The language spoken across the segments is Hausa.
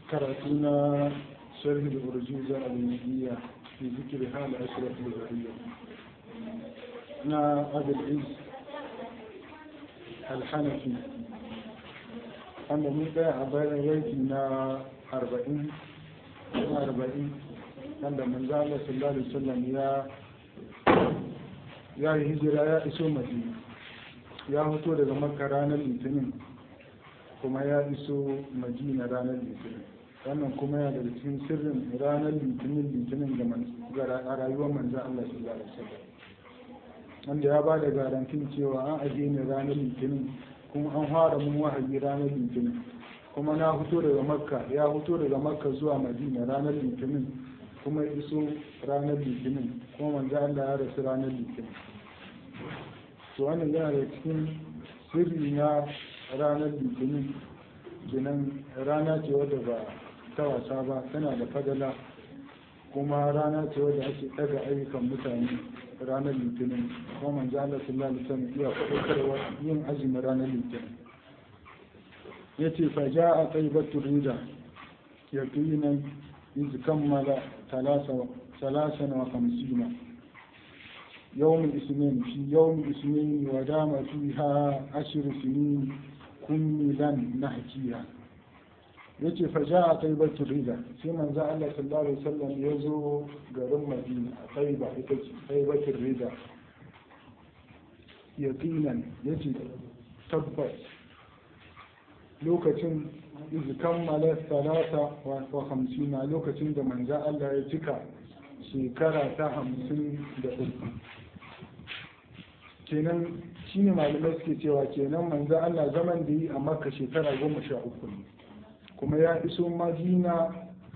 كراتنا شرح الأرجوزة النبية في ذكر حال أشرف البرية نا أبي العز الحنفي أنا من بيع بيتي نا أربعين نا أربعين wanda manzo Allah sallallahu alaihi wasallam ya ya yi hijira ya iso Madina ya fito daga Makka ranar Litinin kuma ya iso Madina ranar Litinin wannan kuma ya daga cikin sirrin ranar Litinin Litinin ga rayuwar manzo Allah sallallahu alaihi wasallam wanda ya ba da garantin cewa an aje ni ranar Litinin kuma an fara mun wahayi ranar Litinin kuma na fito daga Makka ya fito daga Makka zuwa Madina ranar Litinin kuma ya iso ranar litinin kuma manzo Allah ya rasu ranar litinin to wannan yana da cikin sirri na ranar litinin kenan rana ce wadda ba ta wasa ba tana da fadala kuma rana ce wadda ake daga ayyukan mutane ranar litinin kuma manzo Allah sallallahu alaihi wasallam iya faɗakarwa yin azumin ranar litinin yace fa ja'a taibatu rida yaqinan إذ كمل ثلاثا وخمسين يوم الاثنين في يوم الاثنين ودام فيها عشر سنين كملا نحكيها yace fa ja'a taibatu rida sai manzo Allah sallallahu alaihi wasallam ya zo garin Madina a Taiba ita ce taibatu rida yaqinan yace tabbas lokacin iz kammala salata wa hamsina lokacin da manzo Allah ya cika shekara ta hamsin da uku kenan shine malamai suke cewa kenan manzo Allah zaman da yi a makka shekara goma sha uku ne kuma ya iso madina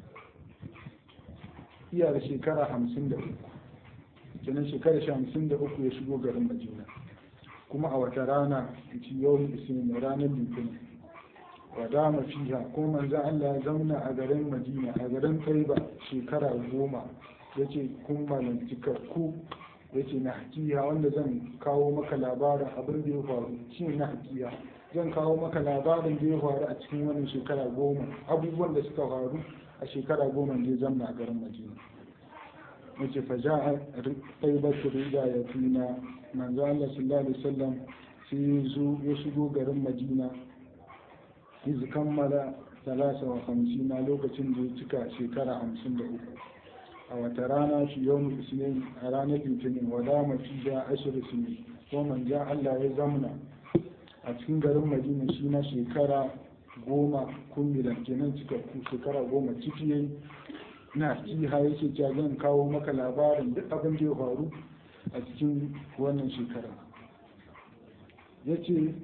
iya da shekara hamsin da uku kenan shekara hamsin da uku ya shigo garin madina kuma a wata rana ci yau isini ranar litinin wadama fiha ko manzo Allah ya zauna a garin Madina a garin Taiba shekara goma yace kun malam cikakku yace na hakiya wanda zan kawo maka labarin abin da ya faru shi na hakiya zan kawo maka labarin da ya faru a cikin wannan shekara goma abubuwan da suka faru a shekara goma da ya zamna a garin Madina yace fa ja'a taibatu rida ya tuna manzo Allah sallallahu alaihi wasallam sai ya shigo garin Madina iz kammala talasa wa hamsina lokacin da ya cika shekara hamsin da uku a wata rana shi yau isnin a ranar litinin wada mafi da ashirin sini ko manja allah ya zamna a cikin garin madina shi na shekara goma kumbilan kenan cikakku shekara goma ciki yayi na jiha yake cewa zan kawo maka labarin duk abin da ya faru a cikin wannan shekara ya ce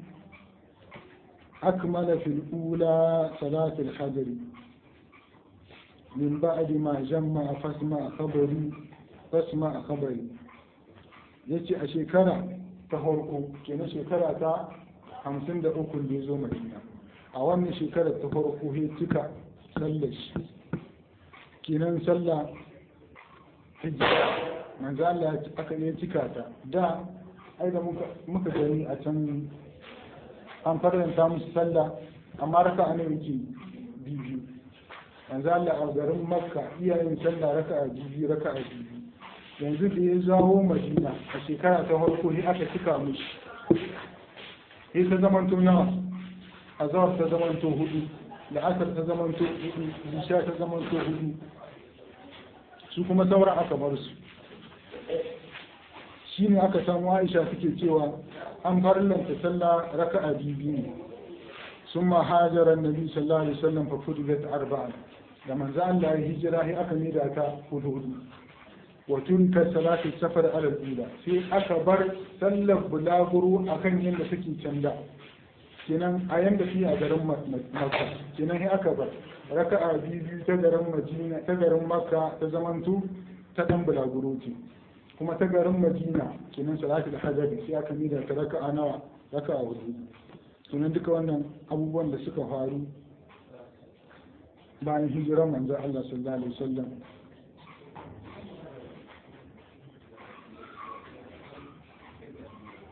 أكمل في الأولى صلاة الحجر من بعد ما جمع فاسمع خبري فاسمع خبري yace a shekara ta farko kenan shekara ta hamsin da uku da ya zo madina a wannan shekara ta farko ya cika sallar shi kenan sallah hijira manzo Allah aka ne cika ta da ai da muka gani a can an faranta musu sallah amma raka ne yake biyu yanzu Allah a garin makka iyayen sallah raka a biyu raka a biyu yanzu da ya zawo madina a shekara ta farko ne aka cika mushi sai ta zamanto nawa azawar ta zamanto hudu la'asar ta zamanto hudu isha ta zamanto hudu su kuma sauran aka bar su shine aka samu aisha suke cewa an farlanta sallah raka'a biyu ne sun ma hajara nabi sallallahu alaihi wasallam fa fudilat arba'a da manzo Allah ya hijira sai aka mida ta hudu hudu wa turika salatu safar ala ula sai aka bar sallar bulaguro akan yanda take canda kenan a yanda shi a garin makka kenan sai aka bar raka'a biyu ta garin madina ta garin makka ta zamantu ta dan bulaguro ce kuma ta garin madina kenan salatu da hajjabi sai aka mida ta raka'a nawa raka'a hudu sunan duka wannan abubuwan da suka faru bayan hijirar manzo Allah sallallahu alaihi wasallam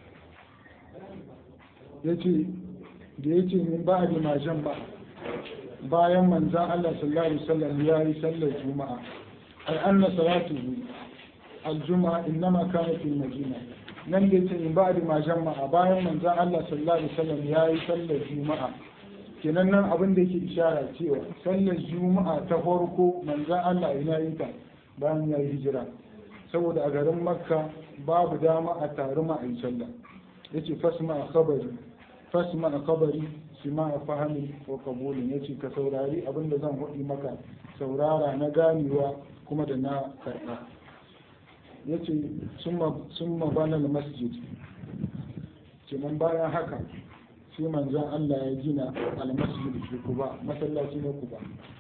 yace da yace min ba'di ma jan ba bayan manzan Allah sallallahu alaihi wasallam ya yi sallar juma'a ai anna salatuhu al-juma'a innama kanat fil madina nan da yake in ba'di ma jama'a bayan manzan Allah sallallahu alaihi wasallam ya yi sallar juma'a kenan nan abin da yake ishara cewa sallar juma'a ta farko manzan Allah ina yi ta bayan ya yi hijira saboda a garin makka babu dama a taru ma a yi sallah yace fasma a khabari fasma a khabari sima a fahimi wa kabulin yace ka saurari abin da zan hudi maka saurara na ganewa kuma da na karɓa yace summa bana masjid kenan bayan haka sai manzon Allah ya gina al-masjid fi Quba masallaci na Quba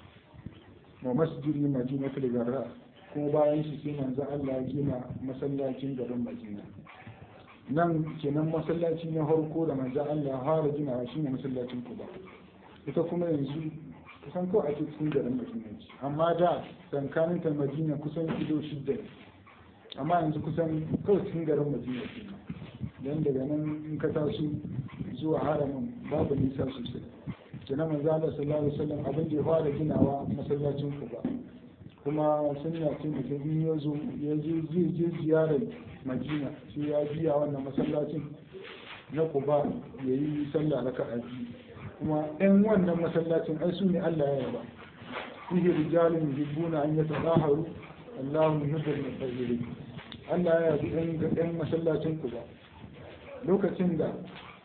wa masjidi madinatul garra kuma bayan shi sai manzon Allah ya gina masallacin garin Madina nan kenan masallaci na harko da manzon Allah ya fara ginawa shine masallacin Quba ita kuma yanzu kusan kawai ake cikin garin Madina amma da tsakanin ta Madina kusan kilo shidda amma yanzu kusan kawai cikin garin Madina dan daga nan in ka taso zuwa haramin babu nisa sosai kenan manzo Allah sallallahu alaihi wasallam abin da ya fara ginawa masallacin Quba kuma sunna ce mutum in ya zo ya je zai je ziyarar Madina sai ya biya wannan masallacin na Quba ya yi sallah raka'a biyu kuma ɗan wannan masallacin ai su ne Allah ya yaba fihi rijalun yuhibbuna an yatadaharu Allahu yuhibbul mutahhirin Allah ya yabi ɗan ɗan masallacin Quba lokacin da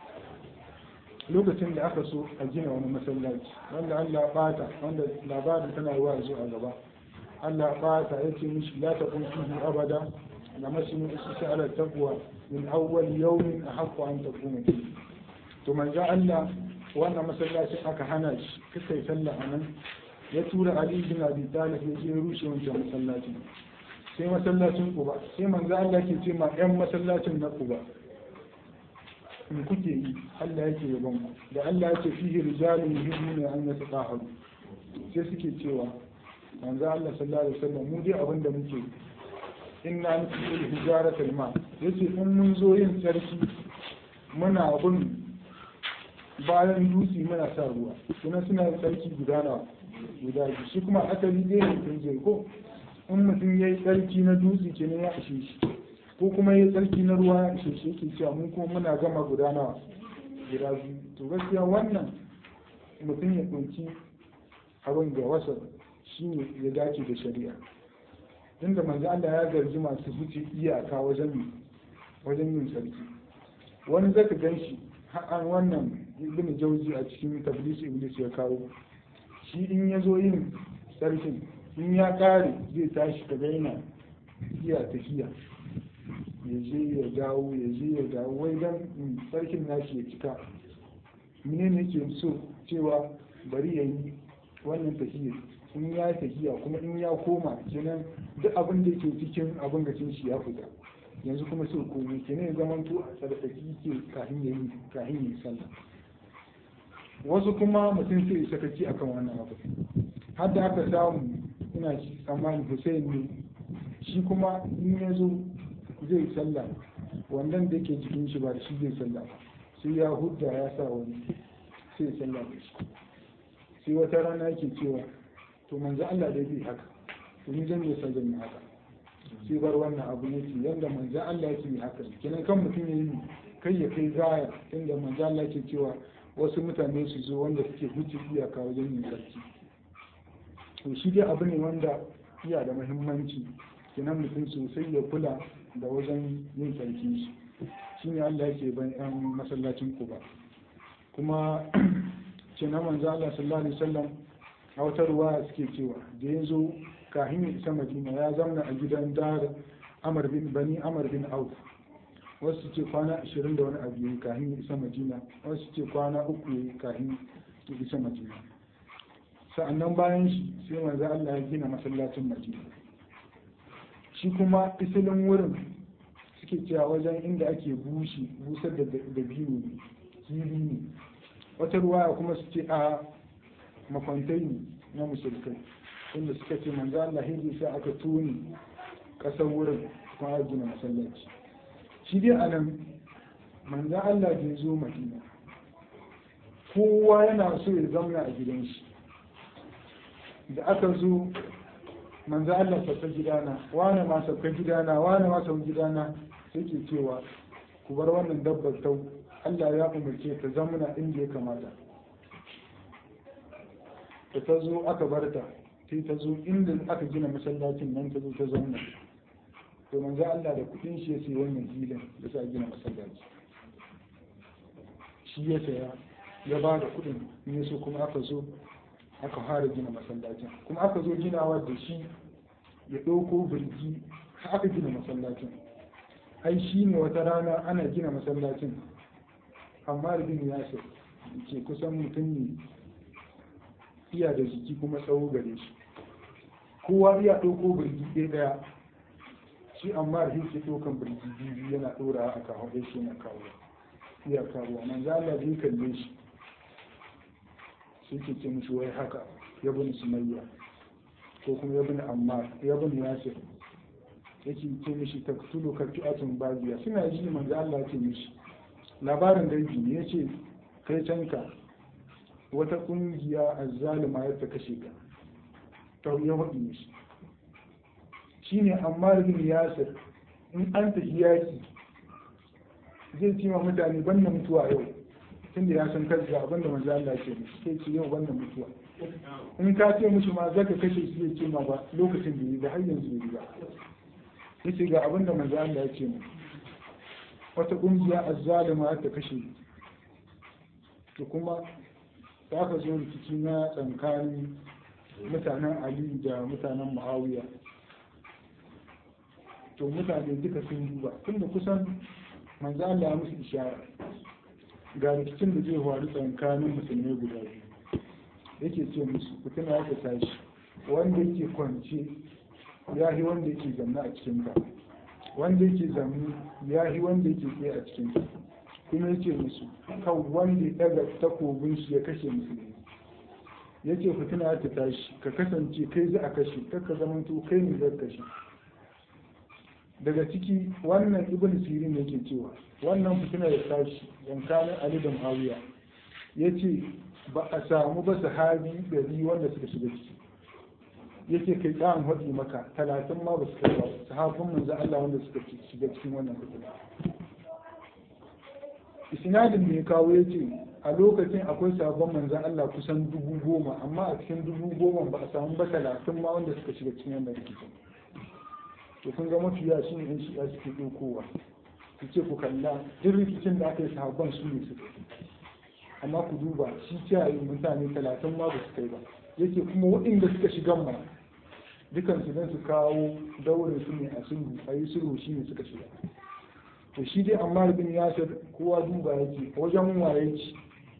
lokacin da aka so a gina wani masallaci wanda Allah bata wanda labarin tana wa zuwa gaba Allah bata ya ce mishi la taqum fihi abada la masinu isisa ala taqwa min awwal yawmin ahqqu an taquma fihi to manzo Allah wannan masallacin aka hana shi kika yi sallah anan ya tura Ali bin Abi Talib ya je rushe wancan masallacin sai masallacin Quba sai manzo Allah ke ce ma ƴan masallacin na Quba in kuke yi Allah yake yaban ku da Allah yake fihi rijalun yuhibbuna an yatahharu sai suke cewa manzo Allah sallallahu alaihi wasallam mu dai abinda muke inna nusul hijaratul ma yace in mun zo yin sarki muna bin bayan dutse muna sa ruwa kuma suna yin sarki guda nawa guda biyu shi kuma asali dai mutum zai ko in mutum ya yi sarki na dutse kenan ya ishe shi ko kuma ya tsarki na ruwa ya ishe shi yake cewa mun kuma muna gama gudanawa guda biyu to gaskiya wannan mutum ya ɗauki abin ga wasa shi ne ya dace da shari'a inda manzo Allah ya garji masu huce iyaka wajen wajen yin sarki wani zaka gan shi an wannan ibn jauzi a cikin tablis iblis ya kawo shi in ya zo yin sarkin in ya kare zai tashi ka yana iya tafiya ya je ya dawo ya je ya dawo wai dan sarkin nashi ya cika mene ne ke so cewa bari ya yi wannan tafiya in ya tafiya kuma in ya koma kenan duk abin da ke cikin abin gacin shi ya fita yanzu kuma sai komai kenan ya zama to a tsarkaki ke kafin ya yi kafin ya yi sallah wasu kuma mutum sai ya sakaci akan wannan abu har da aka samu ina tsammanin Hussein ne shi kuma in ya zo zai sallah wannan da yake jikin shi ba da shi zai sallah ba sai ya hudda ya sa wani sai ya sallah da shi sai wata rana yake cewa to manzo Allah dai bai haka to ni zan yi sallah ne haka sai bar wannan abu ne ce yanda manzo Allah yake yi haka kenan kan mutum ya yi kai ya kai gaya inda manzo Allah yake cewa wasu mutane su zo wanda suke huce iyaka wajen yin sarki to shi dai abu ne wanda iya da muhimmanci kenan mutum sosai ya kula da wajen yin sarki shi shi ne Allah yake ban yan masallacin ku ba kuma ce na manzo Allah sallallahu alaihi wasallam a wata ruwaya suke cewa da ya zo kahin ya isa Madina ya zauna a gidan dar Amr bin Bani Amr bin Auf wasu ce kwana 20 da wani abu yayi kahin ya isa Madina wasu ce kwana uku yayi kahin ya isa Madina sa'annan bayan shi sai manzo Allah ya gina masallacin Madina shi kuma isilin wurin suke cewa wajen inda ake bushi busar da dabino ne hili ne wata ruwaya kuma su ce a makwantai ne na musulkai inda suka ce manzo Allah hindi sai aka tuni kasar wurin kuma gina masallaci shi dai a nan manzo Allah bai zo Madina kowa yana so ya zauna a gidan shi da aka zo manzo Allah sauka gidana wane ma sauka gidana wane ma sauka gidana sai ke cewa ku bar wannan dabbar tau Allah ya umarce ta zamuna inda ya kamata da ta zo aka bar ta sai ta zo inda aka gina masallacin nan ta zo ta zauna to manzo Allah da kudin shi ya sai wannan filin da sa gina masallaci shi ya saya ya ba da kudin ne so kuma aka zo aka fara gina masallacin kuma aka zo ginawa da shi ya ɗauko birgi aka gina masallacin ai shi ne wata rana ana gina masallacin amma da bin yasir ke kusan mutum ne iya da jiki kuma tsawo gare shi kowa iya ɗauko birgi ɗaya ɗaya shi amma da yake ɗaukan birgi biyu yana ɗora a kawo ɗaya shi na kawo iya kawo nan za Allah zai kalle shi sai ke ce mishi wai haka ya bin sumayya ko kuma ya bin ammar ya bin yasir yake ce mishi ta tulo karfi'atun babiya suna ji manzo Allah ce mishi labarin dangi ne yace kai canka wata kungiya azzalima ya ta kashe ka to ya wadi mishi shine ammar bin yasir in an tafi yaki zai ce wa mutane ban mutuwa yau tunda ya san kansa abinda manzo Allah ce mishi sai ce yau ban mutuwa in ka ce mishi ma zaka kashe shi zai ce ma ba lokacin da yi da har yanzu yi ba yace ga abin da manzo Allah ya ce mu wata kungiya azzalima ta kashe to kuma za ka zo rikici na tsakanin mutanen Ali da mutanen Muawiya to mutane duka sun duba tunda kusan manzo Allah ya musu ishara ga rikicin da zai faru tsakanin musulmai guda biyu yake ce musu ku tuna ya tashi wanda yake kwance ya yi wanda yake zanne a cikin ka wanda yake zanne ya yi wanda yake tsaye a cikin ka kuma yake musu kan wanda ya daga takobin shi ya kashe musulmi yake fitina ta tashi ka kasance kai za a kashe kakka zamanto kai ne zai kashe daga ciki wannan ibn sirin yake cewa wannan fitina ya tashi yankanin ali da muawiya yace ba a samu ba sahabi ɗari wanda suka shiga ciki yake kai ɗan haɗi maka talatin ma ba su kai ba sahabin manzo Allah wanda suka shiga cikin wannan fitina isnadin da ya kawo ya ce a lokacin akwai sabon manzan Allah kusan dubu goma amma a cikin dubu goma ba a samu ba talatin ma wanda suka shiga cikin wannan rikicin to kun ga mafiya shi ne yan shi'a suke ɗaukowa su ce ku kalla duk rikicin da aka yi sahabban su ne suka amma ku duba shi kiyaye mutane talatin ma ba su kai ba yake kuma waɗanda suka shiga ma dukan su don su kawo daurin su ne a sulhu a yi sulhu shi ne suka shiga to shi dai amma bin yasir kowa duba yake wajen waye ci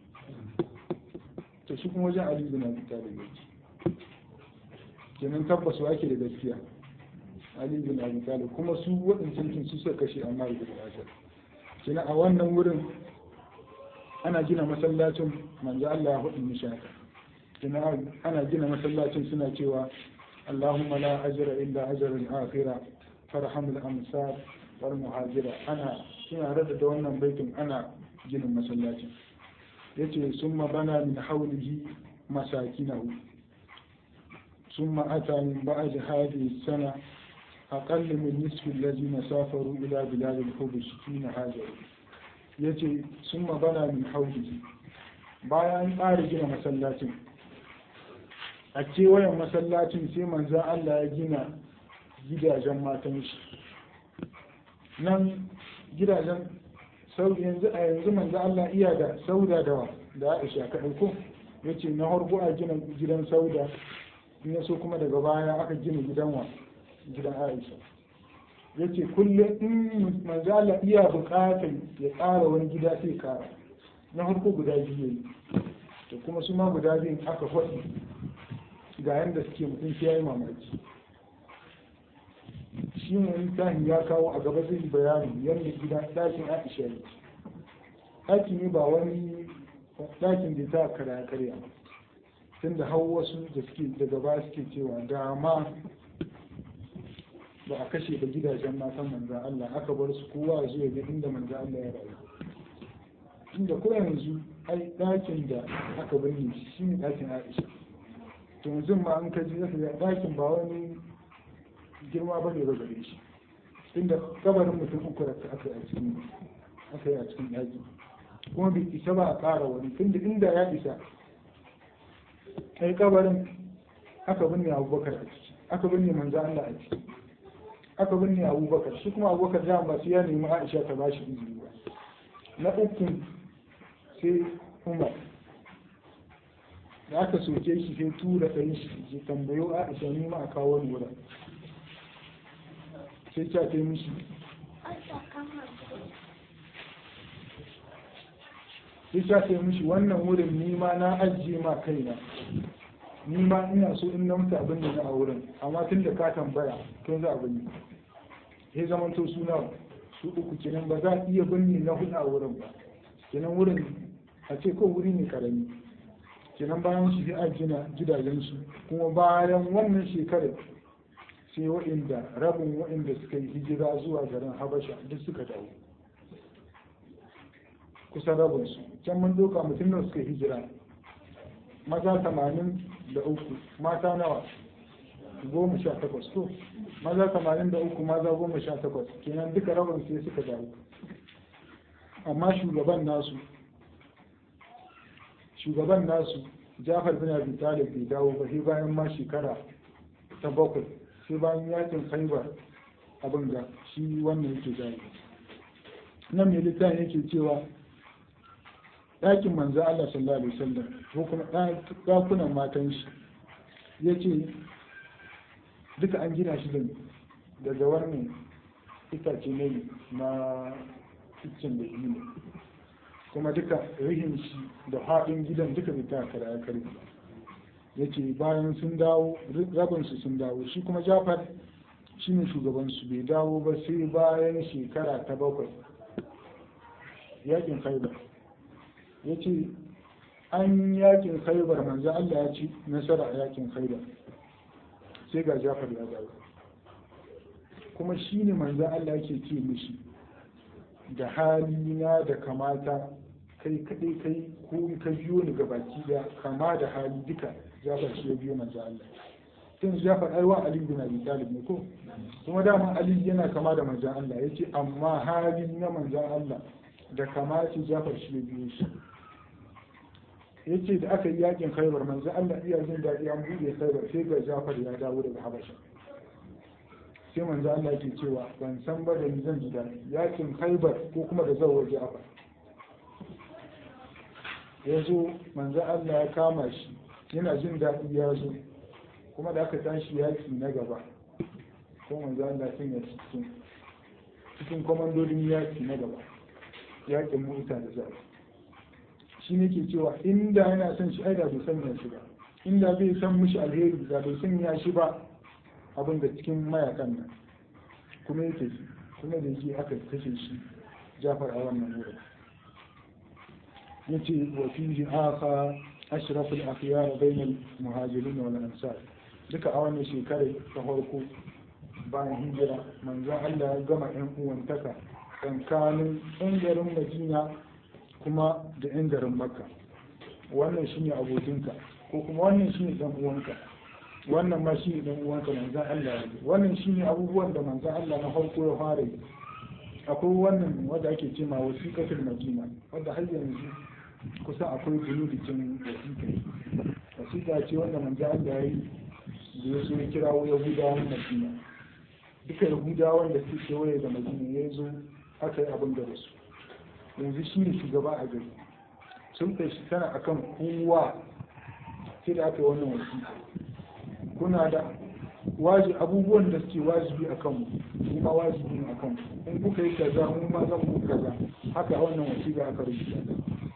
to shi kuma wajen ali bin abi talib yake kenan tabbas wa ake da gaskiya ali bin abi talib kuma su waɗancan kin su suka kashe amma bin yasir kenan a wannan wurin ana gina masallacin manzo Allah ya hudu mishaka kenan ana gina masallacin suna cewa اللهم لا أجر إلا أجر الآخرة فارحم الأمصار والمهاجرة أنا سنة ردد وانا بيت أنا جن مسلاتي يتي ثم بنى من حوله مساكنه ثم أتى من بعد هذه السنة أقل من نصف الذين سافروا إلى بلاد الحبش حين هاجروا يتي ثم بنى من حوله bayan ƙara gina masallacin a kewayen masallacin sai manzan Allah ya gina gidajen matan shi nan gidajen yanzu a yanzu manzan Allah iya da sauda da da Aisha kaɗai ko ya ce na harko a gina gidan sauda in so kuma daga baya aka gina gidan wa gidan Aisha ya ce kullum in manzan Allah iya buƙatar ya ƙara wani gida sai ƙara na harko guda biyu yi to kuma su ma guda biyun aka faɗi ga yadda suke mutum sai ya yi mamaki shi ne littafin ya kawo a gaba zai bayani yadda gida ɗakin aisha ne ɗaki ne ba wani ɗakin da ta karya karya tun da hau wasu da suke daga ba suke cewa dama ba a kashe ba gidajen matan manzan Allah aka bar su kowa zuwa ga inda manzan Allah ya rayu inda ko yanzu ai ɗakin da aka binne shi ne ɗakin aisha to yanzu ma an kaji zaka ga ɗakin ba wani girma ba ne ba gare shi inda kabarin mutum uku da aka yi a cikin aka yi a cikin ɗaki kuma bai isa ba a ƙara wani tunda inda ya isa kai kabarin aka binne abubakar a ciki aka binne manzo Allah a ciki aka binne abubakar shi kuma abubakar da ba su ya nemi Aisha ta ba shi izini ba na uku sai Umar da aka soke shi sai tura ɗan shi ke tambayo Aisha ni ma a kawo ni wurin sai ta kai mishi sai ta kai mishi wannan wurin ni ma na ajiye ma kaina ni ma ina so in na mutu abin da na a wurin amma tun da ka tambaya tun za a binne ya zama to suna su uku kenan ba za a iya binne na hudu a wurin ba kenan wurin a ce ko wuri ne karami kenan bayan shi a gina gidajen su kuma bayan wannan shekarar sai waɗanda rabin waɗanda suka yi hijira zuwa garin habasha duk suka dawo kusan rabin su can mun doka mutum da suka hijira maza tamanin da uku mata nawa goma sha takwas to maza tamanin da uku maza goma sha takwas kenan duka rabin sai suka dawo amma shugaban nasu shugaban nasu jafar bin abi talib bai dawo ba sai bayan ma shekara ta bakwai sai bayan yakin khaibar abin da shi wannan yake gani nan mai littafin yake cewa ɗakin manzo Allah sallallahu alaihi wasallam ko kuma ɗakunan matan shi ya ce duka an gina shi daga wannan itace ne na cikin da ne kuma duka rihin shi da haɗin gidan duka bai ta kara karfi ya ce bayan sun dawo rabinsu sun dawo shi kuma jafar shi ne shugabansu bai dawo ba sai bayan shekara ta bakwai yakin khaibar ya ce an yakin khaibar manzo Allah ya ci nasara a yakin khaibar sai ga jafar ya dawo kuma shi ne manzo Allah yake ce mishi da halina da kamata kai kadai kai ko ka biyo ni ga baki da kama da hali duka jafar shi ya biyo manzo Allah tun jafar aiwa ali bin abi talib ne ko kuma dama ali yana kama da manzo Allah yace amma hali na manzo Allah da kamaci jafar shi ya biyo shi yace da aka yi yakin khaibar manzo Allah iya jin daɗi an buɗe khaibar sai ga jafar ya dawo daga habasha sai manzo Allah ke cewa ban san ba da ni zan ji daɗi yakin khaibar ko kuma da zan waje jafar ya zo manzo Allah ya kama shi yana jin daɗi ya zo kuma da aka tashi yaki na gaba ko manzo Allah sun ya cikin cikin komandodin yaki na gaba yakin mota da zaɓi shi ne ke cewa inda yana son shi ai da bai sanya shi ba inda bai san mishi alheri da bai sanya shi ba abin da cikin mayakan nan kuma yake kuma da yake aka kashe shi jafar a wannan wurin yace wa fihi aka ashraful akhyar bainal muhajirin wal ansar duka a wannan shekarar ta farko bayan hijira manzon Allah ya gama yan uwantaka tsakanin yan garin Madina kuma da yan garin Makka wannan shine abokinka ko kuma wannan shine dan uwanka wannan ma shine dan uwanka manzon Allah ya wannan shine abubuwan da manzon Allah na farko ya fara yi akwai wannan wanda ake ce ma wasiƙatul madina wanda har yanzu kusa akwai buludikin wasiƙa wasiƙa ce wanda manzo Allah ya yi da ya so ya kirawo yahudawan madina duka yahudawan da suke kewaye da madina ya zo aka yi abin da su yanzu shi ne shugaba a gari sun kai shi tana akan kowa sai da aka yi wannan wasiƙa kuna da waji abubuwan da suke wajibi a kanmu kuma wajibi ne a kanmu in kuka yi kaza mu ma zan muku kaza haka wannan wasiƙa aka rubuta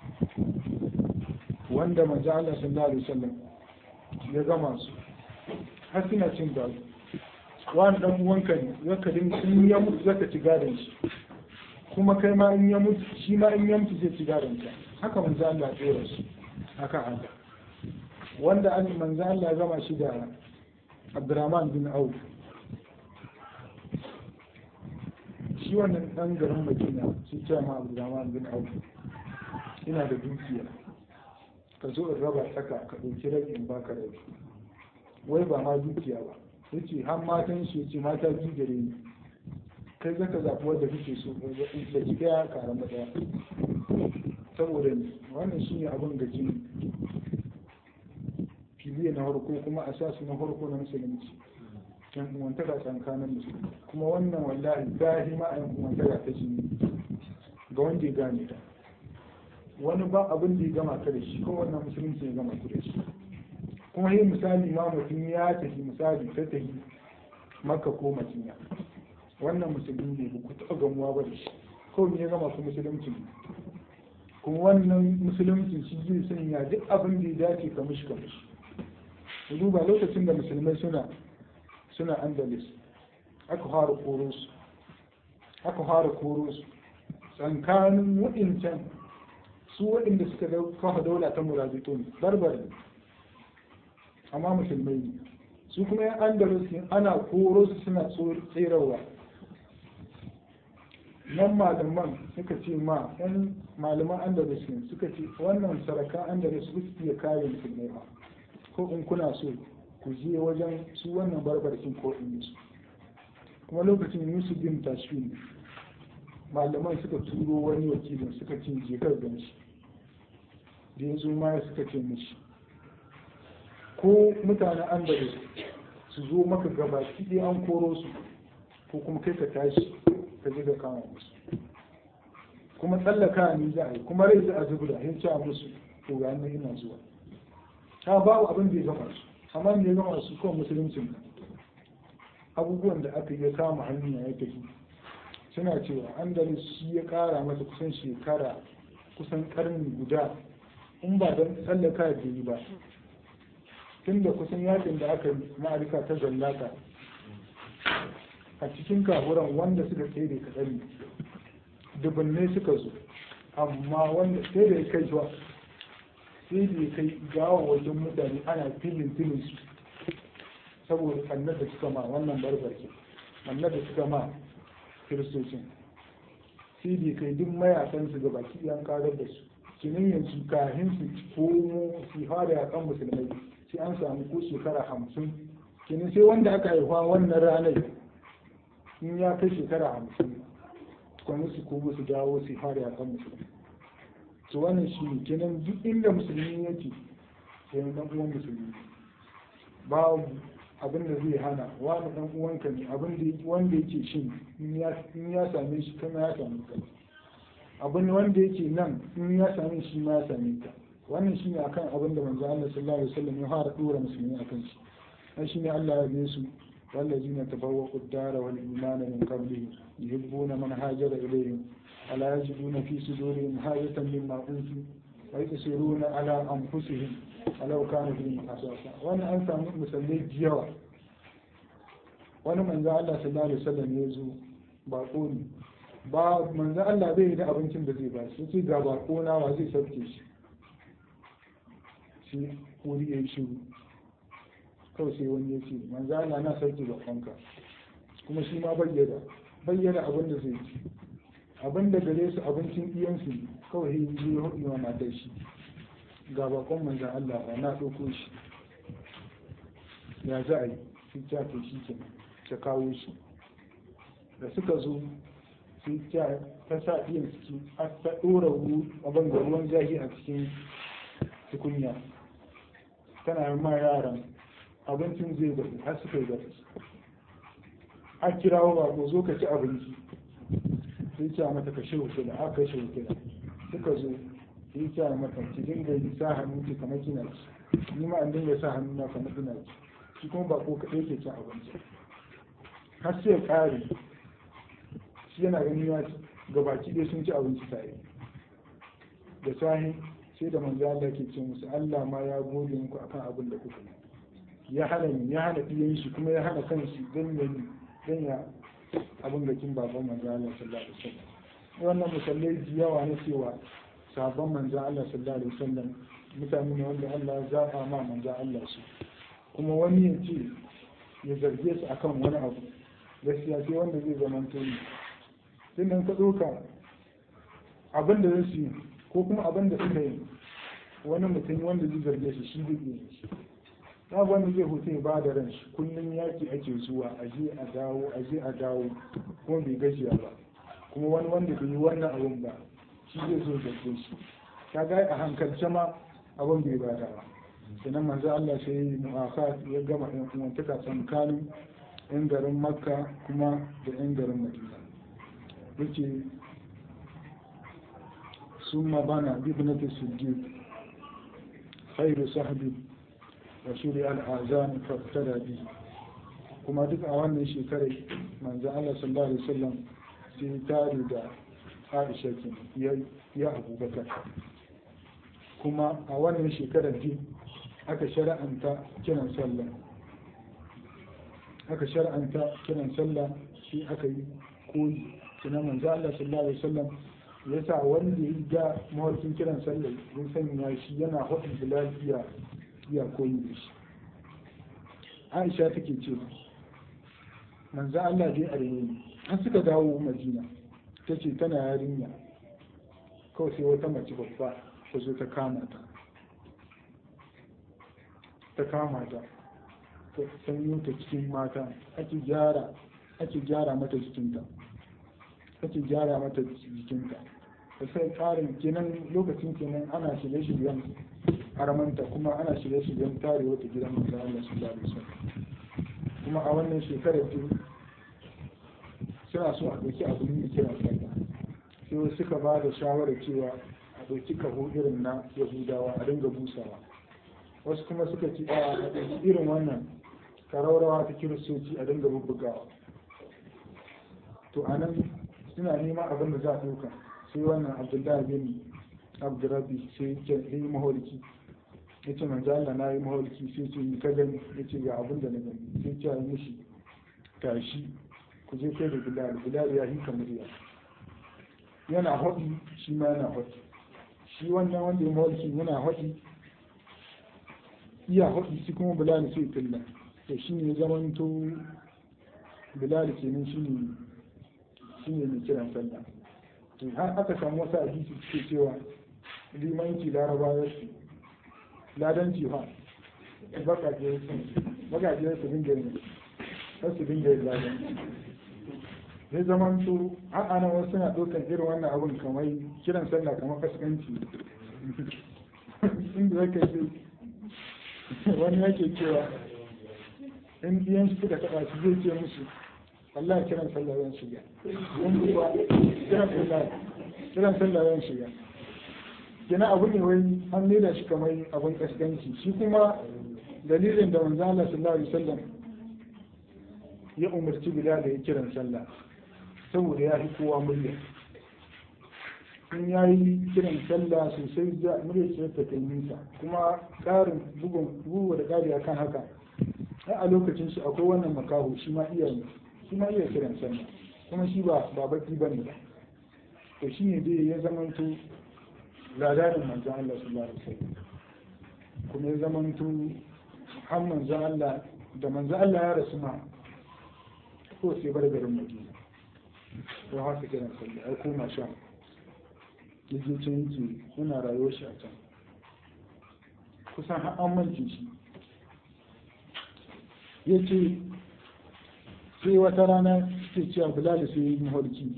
wanda manzo Allah sallallahu alaihi wasallam ya gama su har suna cin gado wani dan uwanka ne zaka din in ya mutu zaka ci gadon shi kuma kai ma in ya mutu shi ma in ya mutu zai ci gadon ka haka manzo Allah ya tsora su haka haka wanda an manzo Allah ya gama shi da Abdurrahman bin Auf shi wannan dan garin Madina shi ce ma Abdurrahman bin Auf ina da dukiya ka zo in raba tsaka ka ɗauki rabi in baka rabi wai ba ma dukiya ba yace har matan shi yace mata biyu gare ni kai zaka zaɓi wanda kake so da ki daya karan da daya saboda wannan shine abin gaji filiya na farko kuma asasu na farko na musulunci yan uwantaka tsakanin musulmi kuma wannan wallahi zahi ma a yan uwantaka ta shi ga wanda ya gane ta wani ba abin da ya gama ta da shi ko wannan musulunci ya gama ta da shi kuma yin misali ma mutum ya tafi misali ta tafi makka ko madina wannan musulmi ne ba ku taɓa gamuwa ba da shi ko me ya gama ku musulunci kuma wannan musulunci shi zai sanya duk abin da ya dace ka mishi ka mishi ku duba lokacin da musulmai suna suna andalus aka fara koro su aka fara koro su tsakanin waɗancan su waɗanda suka kafa daula ta murabitun barbari amma musulmai ne su kuma yan andalus ana koro su suna tserawa nan malaman suka ce ma yan malaman andalus ne suka ce wannan sarakan andalus su iya kare musulmai ba ko in kuna so ku je wajen su wannan barbarkin ko in su kuma lokacin yusuf bin tashfin malaman suka turo wani wakilin suka ce je kar gan shi da ya zo ma suka ce mishi ko mutanen andalus su zo maka gaba ɗaya an koro su ko kuma kai ka tashi ka je ka kama musu kuma tsallaka ni za a yi kuma rai za a zubda ya ce musu to ga nan ina zuwa ta babu abin da ya gama su amma da ya gama su kawai musuluncin abubuwan da aka yi kama hanya ya tafi suna cewa andalus shi ya kara masa kusan shekara kusan karni guda in ba don tsallaka da yi ba tun da kusan yakin da aka yi ma'arika ta zallaka a cikin kafuran wanda suka tsere kaɗan dubanne suka zo amma wanda sai da ya kai zuwa sai da ya kai gawo wajen mutane ana filin filin su saboda annar da suka ma wannan barbarki annar da suka ma kiristocin sai da ya kai duk mayakansu ga baki yan karar da su kinin yanzu kahin su komo su fara yakan musulmai sai an samu ko shekara hamsin kinin sai wanda aka haifa wannan ranar in ya kai shekara hamsin kwanu su komo su dawo su fara yakan musulmai to wannan shi ne kenan duk inda musulmi yake sai dan uwan musulmi babu abin da zai hana wani dan uwanka ne abin da wanda yake shin in ya same shi kuma ya same ka abin wanda yake nan in ya same shi ma ya same ka wannan shine akan abin da manzo Allah sallallahu alaihi wasallam ya fara dora musulmi akan shi dan shine Allah ya bi su والذين تفوقوا الدار والإيمان من قبلهم يحبون من هاجر إليهم ولا يجدون في صدورهم حاجة مما أوتوا ويؤثرون على أنفسهم ولو كانوا بهم خصاصة وأنا أنت مسلمي جيوا wani manzo Allah sallallahu alaihi wasallam ya zo bako ne ba manzo Allah bai da abincin da zai ba shi sai ga bako na wa zai sauke shi shi wuri yayi shiru kawai sai wani ya ce manzo Allah na sauke bakonka kuma shi ma bayyana bayyana abin da zai ci abin da gare su abincin iyansu kawai yi zai hudu wa matar shi ga bakon manzan Allah ba na ɗauko shi ya za a yi sai ta ke shi ke ta kawo shi da suka zo sai ta ta sa iyan ciki ta ɗora abin da ruwan zahi a cikin tukunya tana ma yaran abincin zai bari har suka yi bari a kirawo ba ko zo ka ci abinci sai ce mata ka shi hukula aka kashe hukula suka zo sai ce mata ki dinga yi sa hannu ki kamar kina ci ni ma an dinga sa hannu na kamar kina ci shi kuma ba ko kaɗai ke cin abinci har sai ya ƙare shi yana ganin ya gabaki ɗaya sun ci abinci tare da sahi sai da manzo Allah ke ce musu Allah ma ya gode muku akan abin da kuka ya hana ni ya hana ɗiyan shi kuma ya hana kanshi don ya don ya abin da kin baban manzo Allah sallallahu alaihi wasallam wannan musallai da yawa na cewa sabon manzo Allah sallallahu alaihi wasallam mutane ne wanda Allah ya zaba ma manzo Allah su kuma wani ya ce ya zarge su akan wani abu gaskiya sai wanda zai zama tuni sai nan ka ɗauka abin da zai yi ko kuma abin da suka yi wani mutum wanda zai zarge shi shi zai yi ta wanda zai hutu ya ba da ran shi kullum yaki ake zuwa a je a dawo a je a dawo kuma bai gajiya ba kuma wani wanda bai yi wannan abun ba shi zai zo da shi ta ga a hankalce ma abun bai bada ba sannan manzo Allah sai yi mu'aka ya gama ɗan uwantaka tsakanin yan garin makka kuma da yan garin madina yake ثم بنى بابنة الصديق خير صحبي وشرع الآذان فابتدى به kuma duk a wannan shekarar manzo Allah sallallahu alaihi wasallam sai tare da Aisha ke ya Abubakar kuma a wannan shekarar din aka shara'anta kiran sallah aka shara'anta kiran sallah sai aka yi koyi kina manzo Allah sallallahu alaihi wasallam ya sa wanda ya ga mawarkin kiran sallah ya sanya shi yana hudun da lafiya ya koyi da shi aisha take ce manzo Allah dai a ne an suka dawo madina ta ce tana yarinya kawai sai wata mace babba ta zo ta kama ta ta kama ta ta sanyo ta cikin mata ake gyara ake gyara mata jikinta ake gyara mata jikinta da sai karin kenan lokacin kenan ana shirye-shiryen haramanta kuma ana shirye-shiryen tare wata gidan manzon Allah sallallahu alaihi wasallam kuma a wannan shekarar ce suna so a ɗauki abin da kira sallah sai wasu suka ba da shawarar cewa a ɗauki kaho irin na yahudawa a dinga busawa wasu kuma suka ce a ɗauki irin wannan karaurawa ta kiristoci a dinga bubbugawa to a nan suna neman abin da za a ɗauka sai wannan abdullahi bin abdurrabi sai ya yi maholiki ya ce manzo Allah na yi maholiki sai ce ni ka gani ya ce ga abin da na gani sai ce yi mishi tashi ku je kai da bilal bilal ya hika murya yana hodi shi ma yana hodi shi wannan wanda ya maholiki yana hodi iya hodi shi kuma bilal sai tilla to shi ne zaman to bilal kenan shi ne shi ne mai kiran sallah to har aka samu wasu hadisi suke cewa limanci larabawa su ladanci fa bakaje bakaje su dinga yin har su dinga yin ladanci zai zaman to har ana wasu suna ɗaukar irin wannan abun kamar kiran sallah kamar kaskanci inda zaka ce wani yake cewa in biyan su suka taɓa su zai ce musu Allah kiran sallah zan shiga in kuwa kiran sallah kiran sallah zan shiga kina abu ne wai an nuna shi kamar abun kaskanci shi kuma dalilin da manzo Allah sallallahu alaihi wasallam ya umarci Bilal da ya kiran sallah saboda ya fi kowa murya in ya yi kiran sallah sosai da murya ce ta kai nisa kuma ƙarin bugun bugu da ƙari akan haka a lokacin shi akwai wannan makaho shi ma iya shi ma iya kiran sallah kuma shi ba ba baki bane ba to shi ne dai ya zamanto ladarin manzon Allah sallallahu alaihi wasallam kuma ya zamanto har manzon Allah da manzon Allah ya rasu ma ko sai bar garin Madina to haka kiran sallah ai koma sha yaje can yake yana rayuwar shi a can kusan har an mance shi yace sai wata rana ke cewa bilal sai yi maholki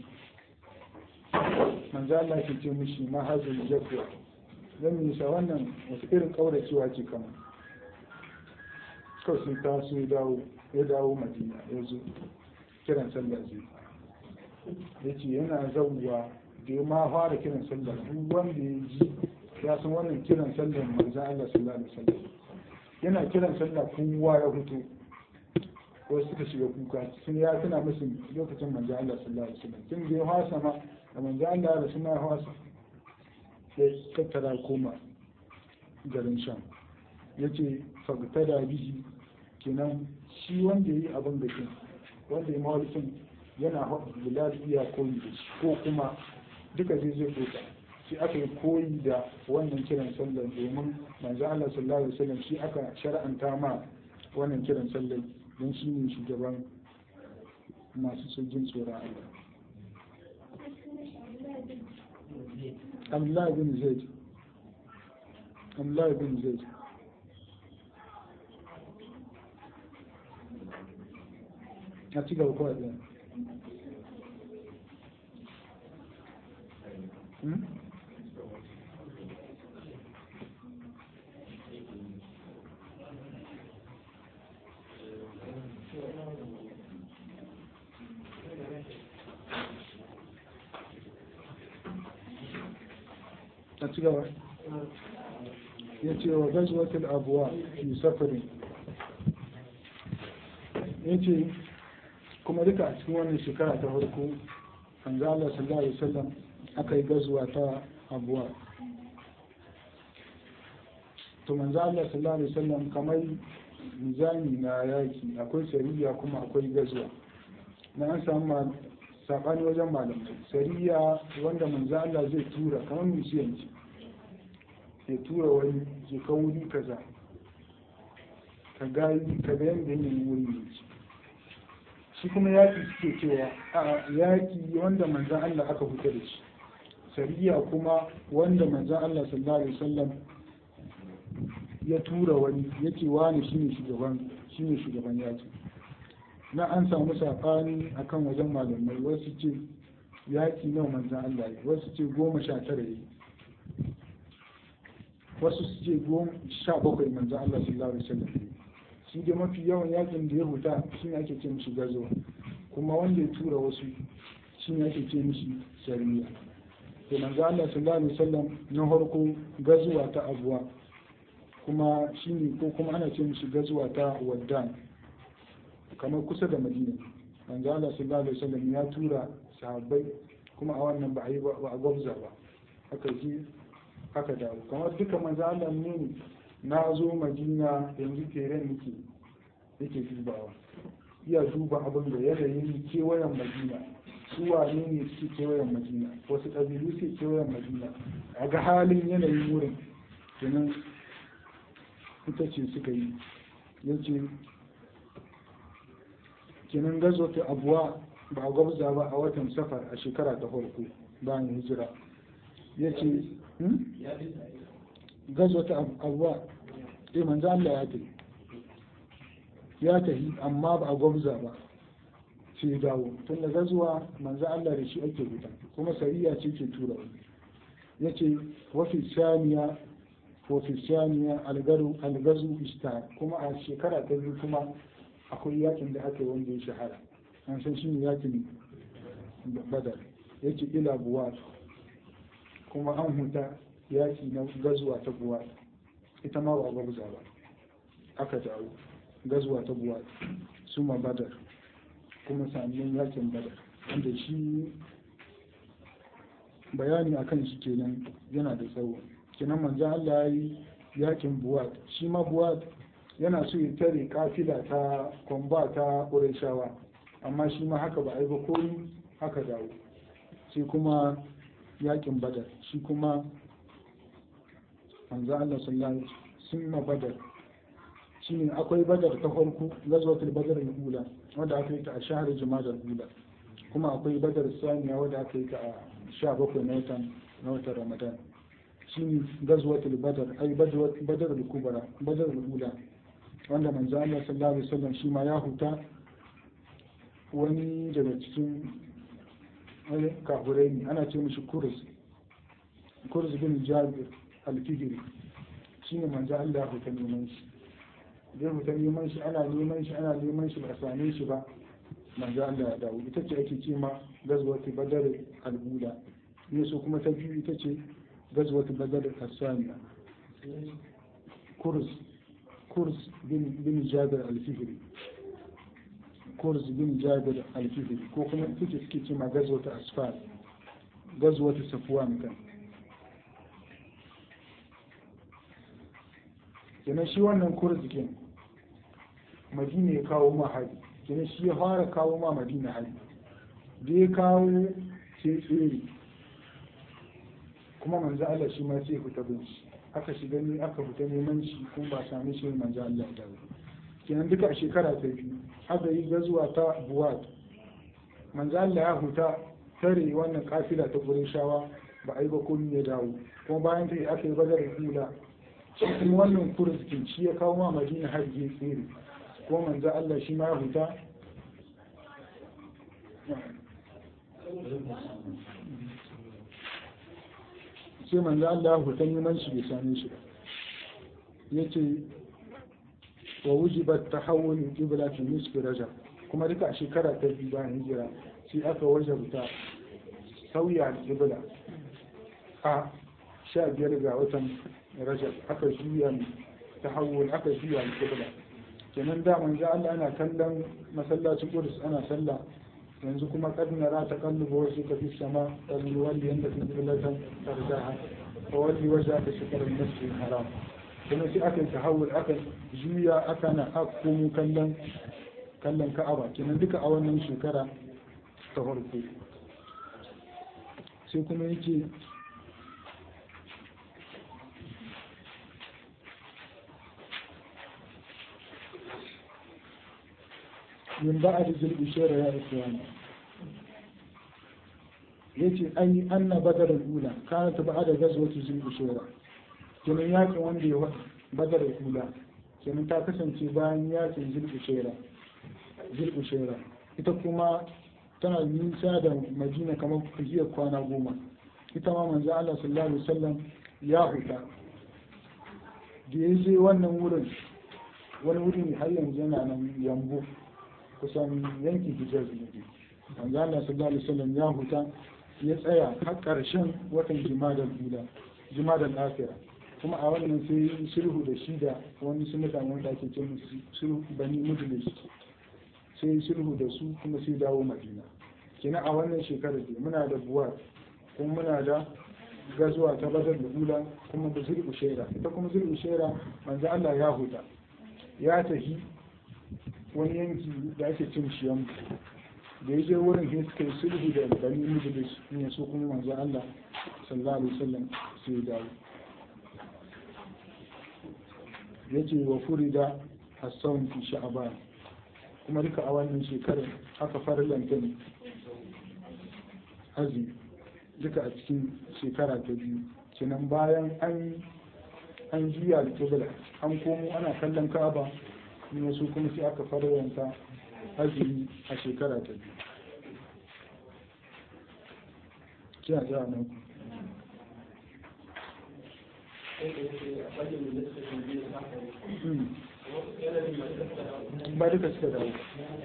manzo Allah ke ce mishi ma hazul jabwa zan yi sa wannan wasu irin kauracewa ce kama kawai sai ta so ya dawo ya dawo madina ya zo kiran sallah zai ya ce yana zauwa da ya ma fara kiran sallah duk wanda ya ji ya san wannan kiran sallah manzo Allah sallallahu alaihi wasallam yana kiran sallah kowa ya fito wasu suka shiga kuka sun ya tuna musu lokacin manzo Allah sallallahu alaihi wasallam tun da ya hasa ma da manzo Allah da suna hasa ya tattara koma garin sham yace fagtada bihi kenan shi wanda yayi abin da ke wanda ya mawalikin yana haɗu bilal iya koyi da shi ko kuma duka zai zai ɗauka shi aka yi koyi da wannan kiran sallar domin manzo Allah sallallahu alaihi wasallam shi aka shar'anta ma wannan kiran sallar don shi ne shugaban masu sojin tsoron Allah. Abdullahi bin Zaid Abdullahi bin Zaid a ci gaba kawai ɗin a ci gaba ya ce wa gazwatul abuwa fi safarin ya ce kuma duka a cikin wannan shekara ta farko an ga Allah sallallahu alaihi wasallam aka yi gazuwa ta abuwa to manzo Allah sallallahu alaihi wasallam kamar nizami na yaki akwai sariya kuma akwai gazuwa na an samu sabani wajen malamai sariya wanda manzo Allah zai tura kamar misiyanci ya tura wani ke ka wuri kaza ka ga ka ga yanda yanayin wuri ne shi kuma yaki suke cewa a yaki wanda manzan Allah aka fita da shi sariya kuma wanda manzan Allah sallallahu alaihi wasallam ya tura wani yake wani shine shugaban shine shugaban yaki na an samu saɓani akan wajen malamai wasu ce yaki nawa manzan Allah ya wasu ce goma sha tara yi wasu su ce goma sha bakwai manzan Allah sallallahu alaihi wasallam shi da mafi yawan yakin da ya huta shi ne ake ce mishi gazo kuma wanda ya tura wasu shi ne ake ce mishi shari'a to manzo Allah sallallahu alaihi wasallam na farko gazuwa ta abuwa kuma shi ne ko kuma ana ce mishi gazuwa ta waddan kamar kusa da madina manzo Allah sallallahu alaihi wasallam ya tura sahabbai kuma a wannan ba a yi ba a gwabza ba aka ji aka dawo kamar duka manzo Allah ne na zo madina yanzu teren nake yake dubawa iya duba abin da yanayin kewayen madina su wane ne suke kewayen madina wasu ƙabilu suke kewayen madina a ga halin yanayin wurin kenan ita ce suka yi yace kenan gazo ta abuwa ba a gwabza ba a watan safar a shekara ta farko bayan hijira ya ce gazo ta abuwa eh manzo Allah ya tafi ya tafi amma ba a gwabza ba sai ya dawo tun da gazuwa manzo Allah da shi ake fita kuma sariya ce ke tura ya ce wafi saniya wafi saniya algazu ista kuma a shekara ta biyu kuma akwai yakin da aka yi wanda ya shahara an san shi ne yakin badar ya ce ila buwa kuma an huta yaki na gazuwa ta buwa ita ma ba gwabza ba aka dawo gazuwa ta buwa su ma badar kuma sannan yakin badar wanda shi bayani akan shi kenan yana da tsawo kenan manzan Allah ya yi yakin buwat shi ma buwat yana so ya tare kafila ta kwamba ta ƙurashawa amma shi ma haka ba a yi ba komi haka dawo sai kuma yakin badar shi kuma manzo Allah sallallahu alaihi sun ma badar shine akwai badar ta farko gazwatul badar al-ula wanda aka yi ta a shahar jumada al-ula kuma akwai badar saniya wanda aka yi ta a 17 na watan na watan ramadan shine gazwatul badar ai badar al-kubra badar al-ula wanda manzo Allah sallallahu alaihi wasallam shi ma ya huta wani daga cikin wani kafurai ne ana ce mishi kurus kurus bin jabir al-fihri shine manzo Allah ya huta neman shi zai huta neman shi ana neman shi ana neman shi ba a same shi ba manzo Allah ya dawo ita ce ake ce ma gazwatu badar al-ula ne so kuma ta biyu ita ce gazwatu badar al-saniya kurus kurz bin jabir al-fihri kurz bin jabir al-fihri ko kuma kuke suke ce ma gazwata asfar gazwata safwan kan kenan shi wannan kurz kin madina ya kawo ma hari kenan shi ya fara kawo ma madina hari da ya kawo sai tsere kuma manzo Allah shi ma sai fita bin shi aka shiga ne aka fita neman shi kuma ba sami shi manzo Allah da kenan duka a shekara ta biyu aka yi gazuwa ta buwat manzo Allah ya huta tare wannan kafila ta shawa ba a yi ba komai ya dawo kuma bayan ta aka yi badar hula shi kuma wannan kurzikin shi ya kawo ma madina har je tsere kuma manzo Allah shi ma ya huta sai manzo Allah hutan neman shi bai same shi ba yace wa wujibat tahawul qibla fi nisfi rajab kuma duka a shekara ta biyu bayan hijira sai aka wajabta sauya qibla a sha biyar ga watan rajab aka juya tahawul aka juya qibla kenan da manzo Allah ana kallon masallacin Qudus ana sallah yanzu kuma kad nara taqallubu wajhika fi sama qad walli anta fi qiblatan tarjaha fa walli wajhaka shatr al-masjid al-haram kuma sai aka yi tahawul aka juya aka na akkumu kallon kallon Ka'aba kenan duka a wannan shekara ta farko sai kuma yake من بعد ذي الإشارة يا إخواني yace an yi anna badar ula kana ta ba'ada gazwatu zul ushura kenan yakin wanda ya badar ula kenan ta kasance bayan yakin zul ushura zul ushura ita kuma tana nisa da madina kamar kujiyar kwana goma ita ma manzo Allah sallallahu alaihi wasallam ya huta da ya je wannan wurin wani wuri har yanzu yana nan yambo kusan yankin hijar ne manzo Allah sallallahu alaihi wasallam ya huta ya tsaya har ƙarshen watan jimadar ula jimadar afira kuma a wannan sai sulhu da shi da wani su mutane wanda ake ce musu sulhu bani mujlis sai sulhu da su kuma sai dawo madina kina a wannan shekarar da muna da buwar kuma muna da gazuwa ta badar da ula kuma da zul ushaira ita kuma zul ushaira manzo Allah ya huta ya tafi wani yanki da ake cin shiyan da ya je wurin sai suka yi sulhu da bani mujlis ne su kuma manzo Allah sallallahu alaihi wasallam sai ya dawo yace wa furida as-sawm fi sha'ban kuma duka a wannan shekarar aka fara lantan azumi duka a cikin shekara ta biyu kenan bayan an an juya da kibla an komo ana kallon ka'aba ne su kuma sai aka fara yanka azumi a shekara ta biyu kina ji a nan ku ba duka suka dawo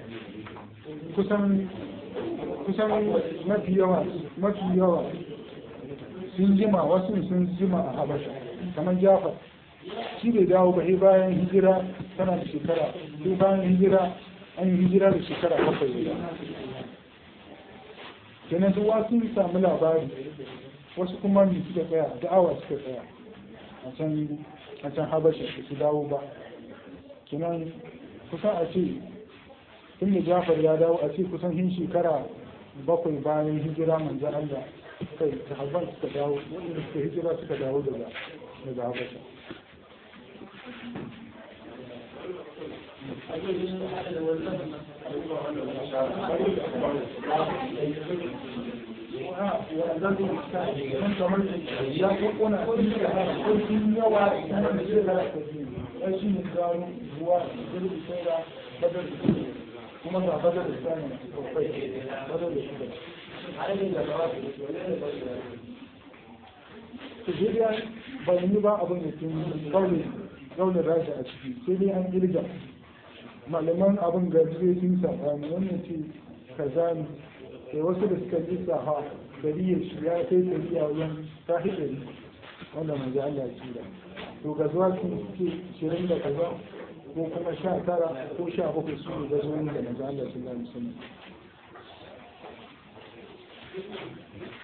kusan kusan mafi yawa mafi yawa sun jima wasu sun jima a habasha kamar jafar shi bai dawo ba sai bayan hijira tana da shekara sai bayan hijira an yi hijira da shekara bakwai da kenan su wasu samu labari wasu kuma ne suka tsaya da'awa suka tsaya a can a can habasha da su dawo ba kenan kusan a ce tun da jafar ya dawo a ce kusan hin shekara bakwai bayan hijira manzo Allah kai sahabban suka dawo wanda suka hijira suka dawo daga daga habasha ya kokona sun yawa kuma da shekara ta biyu ai shi ne gano ruwa da zai sai da badar da kuma ga badar da sani sosai badar da shi Sujiriya bai yi ba abin da sun kaunin rasha a ciki sai dai an girga malaman abin ga zai sun sabani wannan ce kaza ne sai wasu da suka yi saha dariyar shi ya kai dariya wajen ta hidari wanda mai Allah ci da to ga zuwa sun ce shirin da kaza ko kuma sha tara ko sha bakwai su ne gazuwan da manzo Allah sallallahu alaihi wasallam